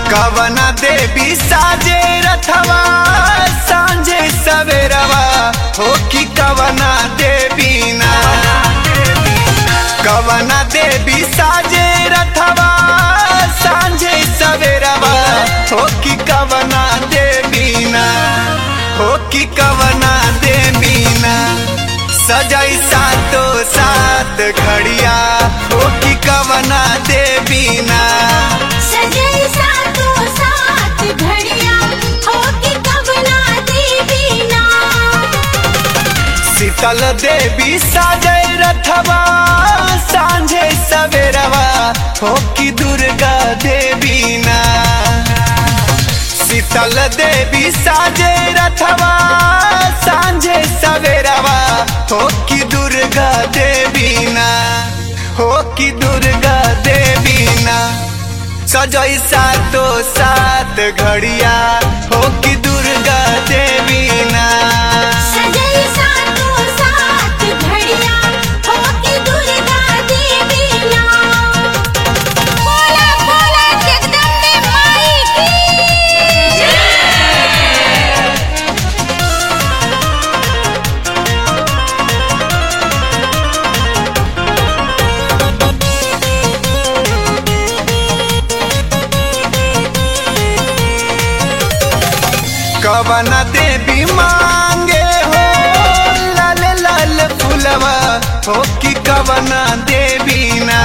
कवना देवी साजे रथवा सांझे सवेरवा हो कि कवना देवी ना कवना देवी साजे रथवा सांझे सवेरवा हो कि कवना देवी ना हो कि कवना देवी ना सजाई सातो सात घड़िया हो कि कवना देवी ना सजई सातो सात घड़िया होके कवना देवी ना शीतल देवी साजय रथवा सांझे सवेरवा हो कि दुर्गा देवी ना शीतल देवी साजे रथवा सांझे सवेरवा हो कि दुर्गा देवी ना हो कि दुर्गा देवी ना सजई सातो सात घड़िया हो कि दुर्गा देवी ना सजई सातो सात घड़िया होके दुर्गा देवी ना बोला बोला जगदम्बे माई की कवन देवी मांगे हो लाल लाल फुलवा हो कि कवन देवी ना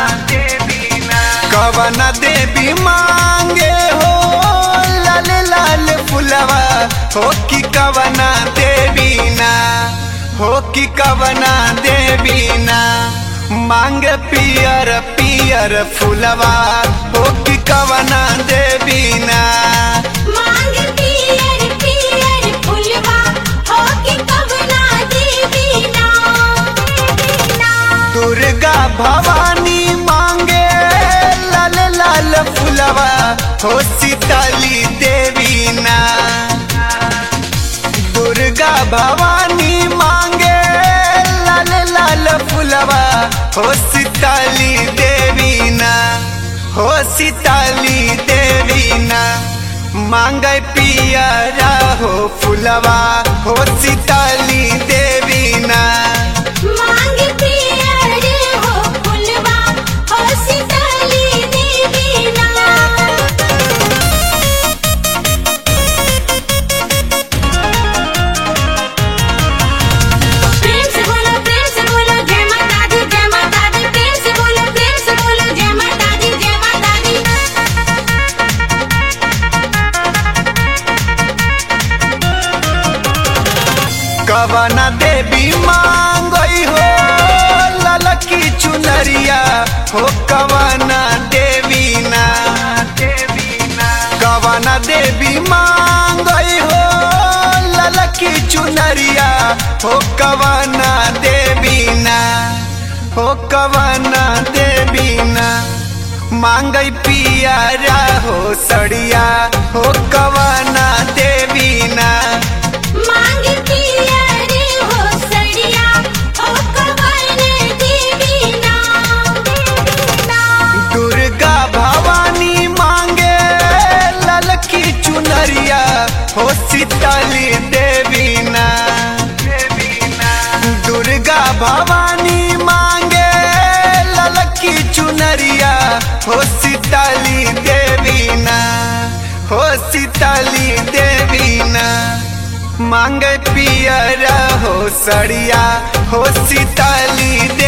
कवन देवी मांगे हो लाल लाल फुलवा हो कि कवन देवी ना हो कि कवन देवी ना मांग पियर पियर फुलवा हो कि कवन देवी ना मांग पियर पियर फुलवा होके कवना देवी ना दुर्गा भवानी मांगे लाल लाल फुलवा हो सीताली देवी ना दुर्गा भवानी मांगे लाल लाल फुलवा हो सीताली देवी ना हो सीताली देवी ना मांगे पियरा हो फुलवा हो सीताली देवी ना मांग पियर हो फुलवा हो सीताली देवी ना प्रेम से बोलो प्रेम से बोलो जय माता दी जय माता दी प्रेम से बोलो प्रेम से बोलो जय माता दी जय माता दी कवना देवी मांगई हो ललकी चुनरिया हो कवना देवी ना कवना देवी मांगई हो ललकी चुनरिया हो कवना देवी ना हो कवना देवी ना मांगई पियारा हो सड़िया हो कवना देवी ना मांग पियर हो सड़िया हो कवन देवी ना दुर्गा भवानी मांगे ललकी चुनरिया हो सीताली देवी ना दुर्गा भवानी मांगे ललकी चुनरिया हो सीताली देवी ना हो सीताली देवी ना मांगे पियरा हो सड़िया हो सीताली